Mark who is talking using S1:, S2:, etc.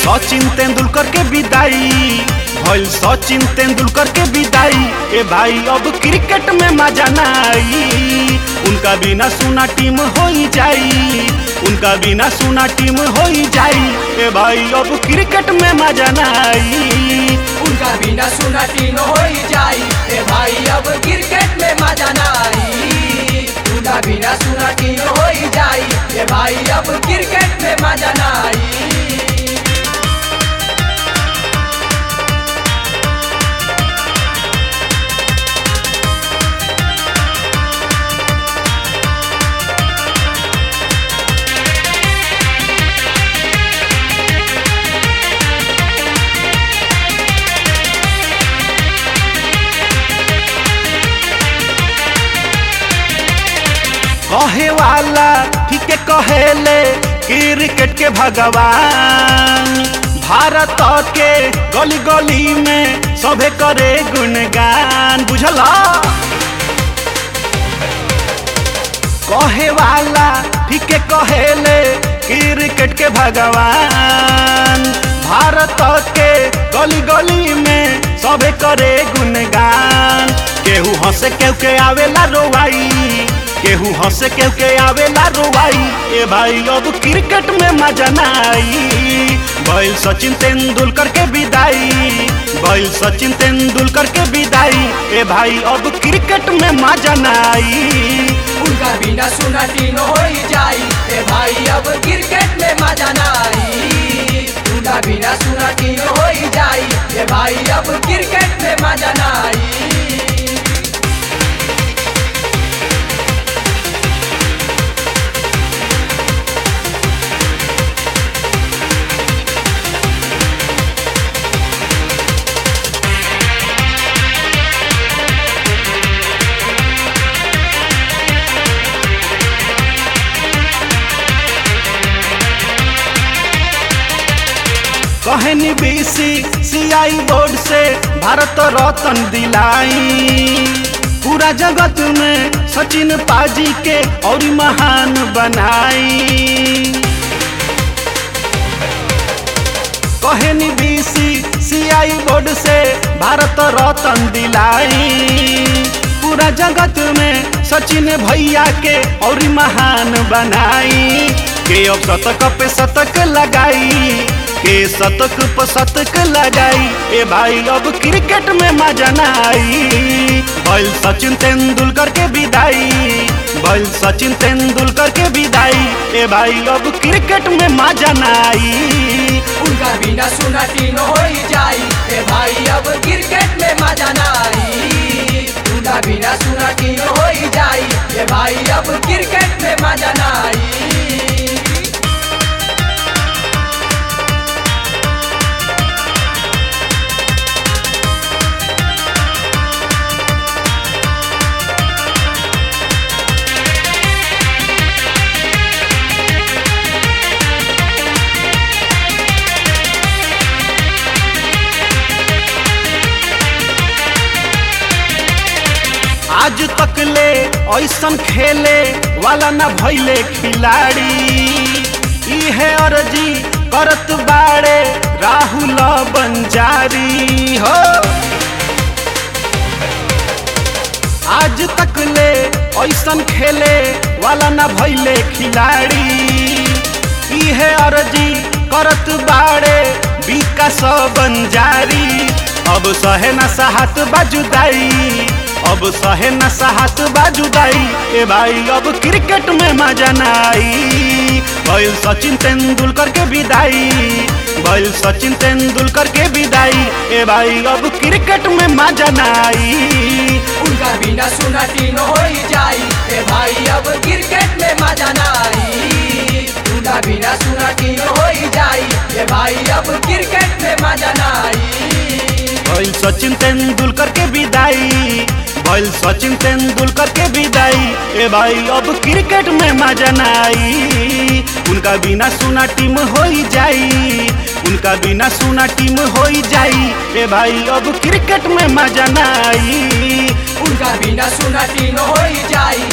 S1: सचिन तेंदुलकर के विदाई भइल सचिन तेंदुलकर के विदाई ए भाई अब क्रिकेट में मजा ना आई उनका बिना सुना टीम हो जाई उनका बिना सुना टीम हो जाई ए भाई अब क्रिकेट में मजा ना आई
S2: उनका बिना सुना टीम हो जाई ए भाई अब क्रिकेट में मजा ना आई उनका बिना सुना टीम हो जाई ए भाई अब क्रिकेट में मजा ना आई
S1: कहे वाला ठीक कहेले क्रिकेट के भगवान भारत के गली गली में सभे करे गुणगान बुझला कहे वाला ठीक कहेले क्रिकेट के भगवान भारत के गली गली में सभे करे गुणगान केहू हंसे केहू के आवेला रोवाई केहू हंसे केहू के आवेला रोवाई ए भाई अब क्रिकेट में मजा ना आई बैल सचिन तेंदुलकर के विदाई बैल सचिन तेंदुलकर के विदाई ए भाई अब क्रिकेट में मजा ना आई
S2: उनका बिना सुना टीम हो जाई ए भाई अब क्रिकेट में मजा ना आई उनका बिना सुना टीम हो जाई ए भाई अब क्रिकेट में मजा ना आई
S1: कहनी बीसी सीआई बोर्ड से भारत रत्न दिलाई पूरा जगत में सचिन पाजी के और महान बनाई कहनी बीसी सीआई बोर्ड से भारत रत्न दिलाई पूरा जगत में सचिन भैया के और महान बनाई के अब शतक पे शतक लगाई के शतक पर शतक लगाई ए भाई अब क्रिकेट में मजा ना आई बैल सचिन तेंदुलकर के विदाई बैल सचिन तेंदुलकर के विदाई ए भाई अब क्रिकेट में मजा ना आई
S2: उनका बिना सुना टीम हो जाई ए भाई अब क्रिकेट में मजा ना आई उनका बिना सुना टीम हो जाई ए भाई अब क्रिकेट में मजा ना आई
S1: आज तक ले ऐसन खेले वाला न भैले खिलाड़ी इहे अर्जी करत बाड़े राहुल बंजारी हो आज तक ले ऐसन खेले वाला न भैले खिलाड़ी इहे अर्जी करत बाड़े विकास बंजारी अब सहे न साहत बाजुदाई अब सहे न साहत बाजुदाई ए भाई अब क्रिकेट में मजा ना आई बैल सचिन तेंदुलकर के विदाई बैल सचिन तेंदुलकर के विदाई ए भाई अब क्रिकेट में मजा ना आई
S2: उनका बिना सुना टीम हो जाई ए भाई अब क्रिकेट में मजा ना आई उनका बिना सुना टीम हो जाई ए भाई अब क्रिकेट में मजा ना आई
S1: बैल सचिन तेंदुलकर के विदाई बैल सचिन तेंदुलकर के विदाई ए भाई अब क्रिकेट में मजा ना आई उनका बिना सुना टीम हो जाई उनका बिना सुना टीम हो जाई ए भाई अब क्रिकेट में मजा ना आई
S2: उनका बिना सुना टीम हो जाई